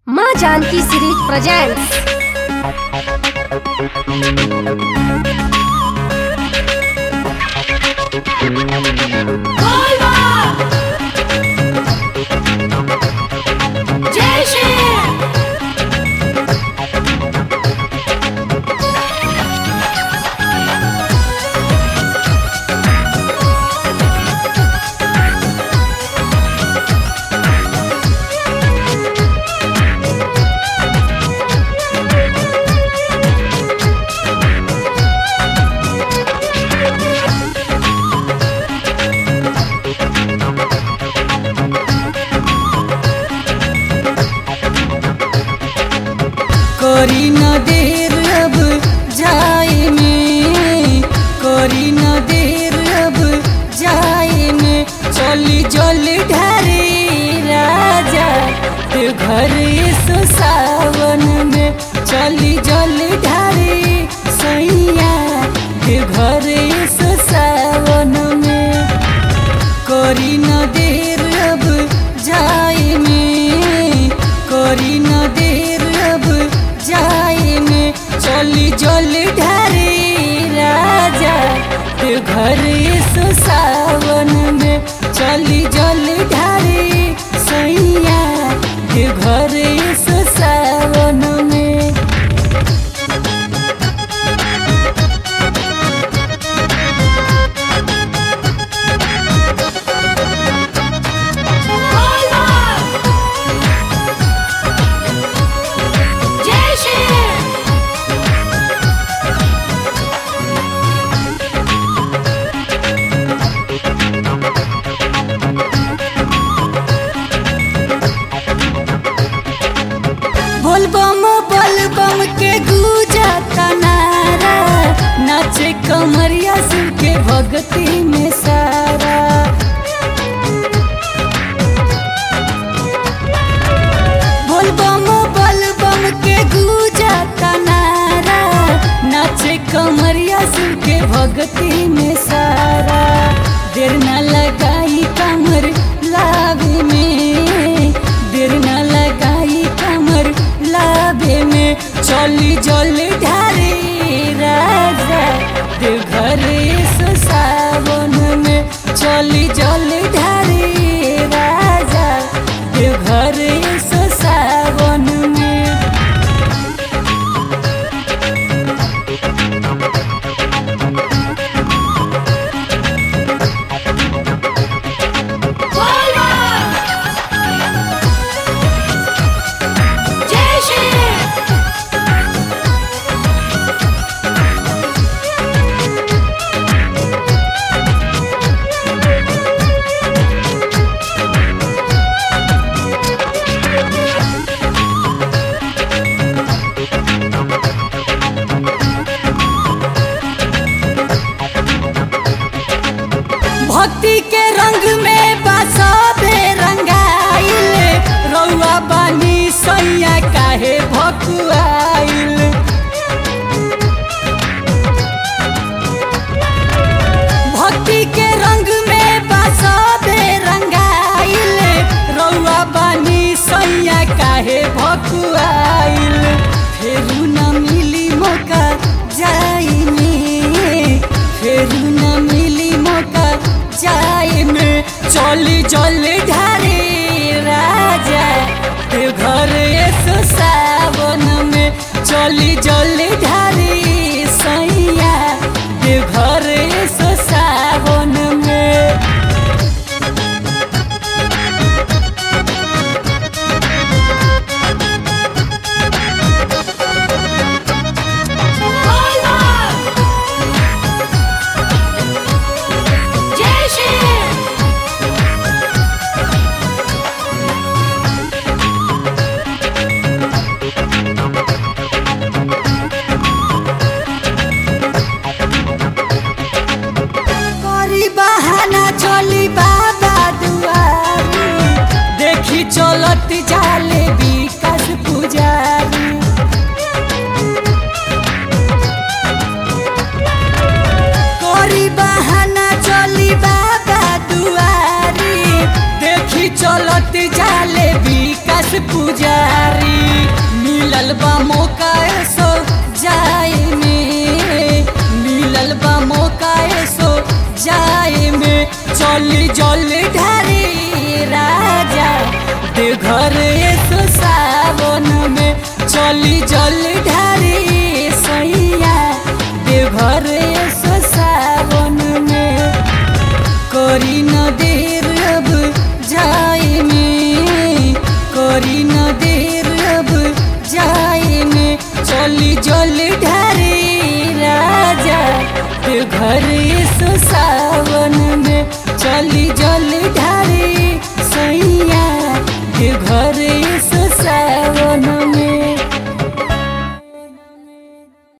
माँ Janaki series presents जय श्री करी न देर अब जाए में करी न देर अब जाए में चली जल ढारे राजा ते घर सो सावन में चली जल ढारे सैया ते घर सो सावन में करी न देर अब जाए में करी न देर अब जाए में चली जल ढारे राजा ते घर सो सावन में चली जल ढारे सैया ते घर सो सावन में जय श्री बोलबम बोलबम के गूंजा तनारा नाचे कमरिया सुन के भक्ति में सारा बोलबम बोलबम के गूंजा तनारा नाचे कमरिया सुन के भक्ति में सारा देर न लगाई कमर लावे में देर न लगाई कमर लाभे में चली जल ढारे राजा देवघर सो सावन में चली जल ढारे राजा देवघर सो सावन में जय श्री भक्ति के रंग में बसबे रंगाइल रउआ बानी सैया काहे भकुआइल भक्ति के रंग में बसबे रंगाइल रउआ बानी सैया काहे भकुआइल फेरू न मिली मौका जाई में फेरू न मिली मौका जाए में चली जल ढारे राजा ते घर सो सावन में चली जल ढारे सैया ते घर सो सावन में जय श्री चली जल ढारी राजा देवघर सो सावन में चली जल ढारी सैया देवघर सो सावन में करी न देर अब जाए में करी न देर अब जाए में चली जल ढारी राजा घर सो सावन में चली जल ढारी सैया घर